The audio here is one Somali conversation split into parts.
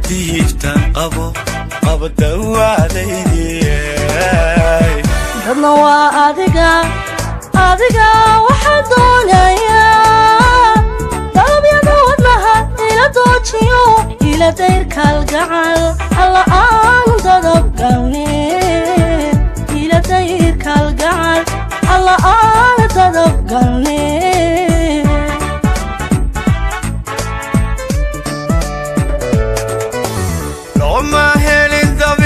diiftan qabo qabo dawaadaydii dadna waa adiga adiga waxaan doonayaa dalabyada wadnaha ila doojiyo ila dayr kalgacal alla aan dadabgalne ila dayr kalgacal alla aan dadabgalne looma helin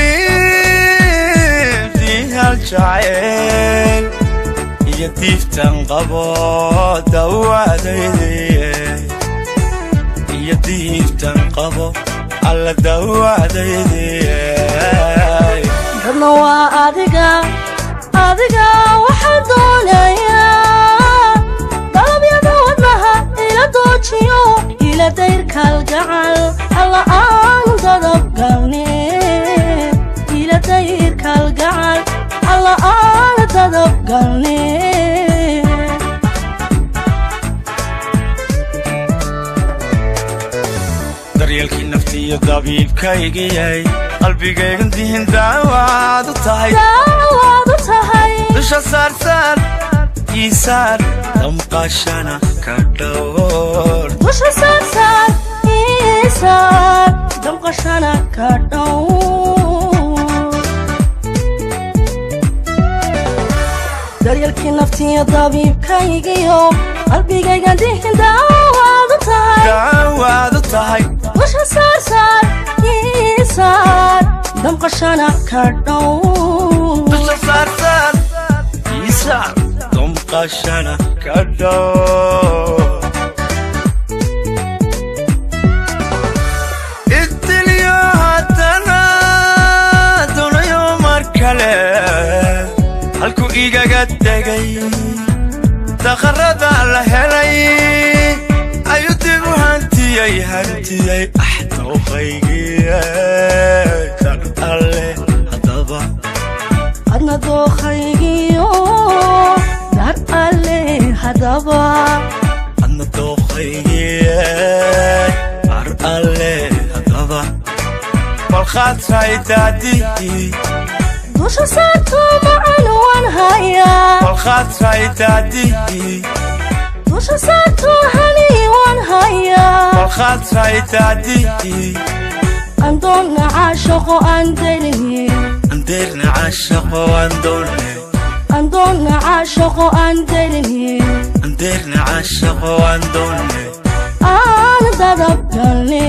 dabiibtii hal jacayl iyo diiftan qabo dawaadaydii iyo diiftan qabo alla dawaadaydii dadna waa adiga adiga waxaan doonayaa dalabyada wadnaha ila doojiyo ila dayr kalgacal alla aan dadabgalne ila dayr kalgacal alla aan dadabgalne daryeelkii naftiiyo dabiibkaygiyay qalbigaygan dihin daawaad u tahay daawaad u tahay dusha saarsaar iisaar damqashana ka dhowr dusha saarsaar iisaar damqashana ka dhow daryeelkii naftiyo dabiibkaygiyo qalbigayga dihin daawaad u tahay daawaad u tahay dusha saarsaar iisaar damqashana ka dhow dusha saarsaar iisaar damqashana ka dhowr idilyo haddana dunayo mar kale halku igaga tegay dakharada la helay ayuu dib u hantiyey hantiyey axdooqaygii dar alle haddaba adna dookhaygiyo dar alle haddaba adna dooqaygii dar alle haddaba balkhaatray daadii dusha saarto macan waan hayaa balkhaatray daadii dusha saarto hani waan hayaa balkhaatray daadii andoonna caashaqo aan delini andeerna caashaqo andoone andoonna caashaqo aan delini andeerna caashaqo andoone aan dadabgalne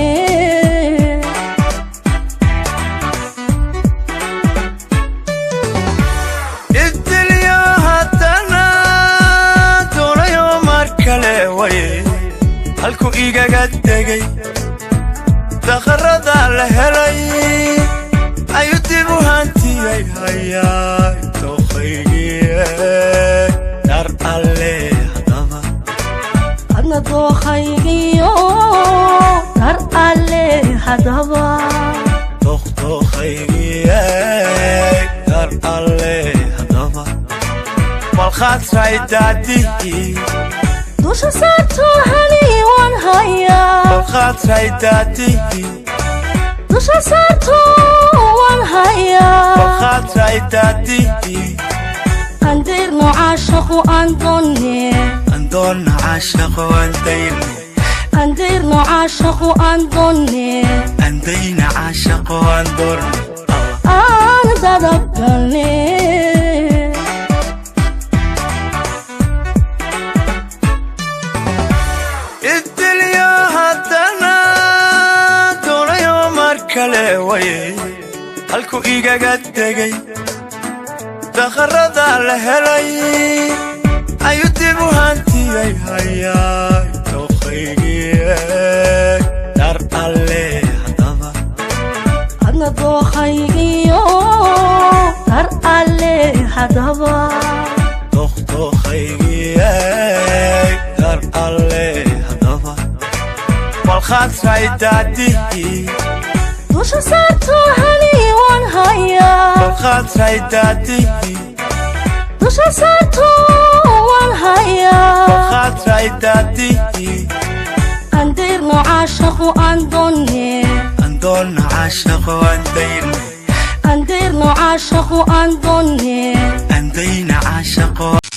idilyo haddana doonayo mar kale way halku igaga tegay dakharada la helay ayuu dib u hantiyey hayaa dooqaygii dar alle haddaba adna dookhaygiyo dar alle haddaba doqdooqaygii dar alle haddaba balkhaatray daadii dusha saarto hani waan hayaa balkhaatray daadii dusha saarto waan hayaa balkhaatray daadii andeerno caashaqo aan doonne andoonna caashaqo andayne andeerno caashaqo aan doonne andayna caashaqo andoorne aan dadabgalne idilyo haddana doonayo mar kale way halku igaga tegay dakharada la helay ayuu dib u hantiyey hayaa dooqaygii dar alle haddaba adna dookhaygiyo dar alle haddaba doqdooqaygii dar alle haddaba balkhaatray daadii dusha saarto hani waan hayaa balkhaatray daadii dusha saarto waan hayaa balkhaatray daadii andeerno caashaqo aan doonne andoon doonna caashaqo andayne andeerno caashaqu aan doonne andayna caashaqo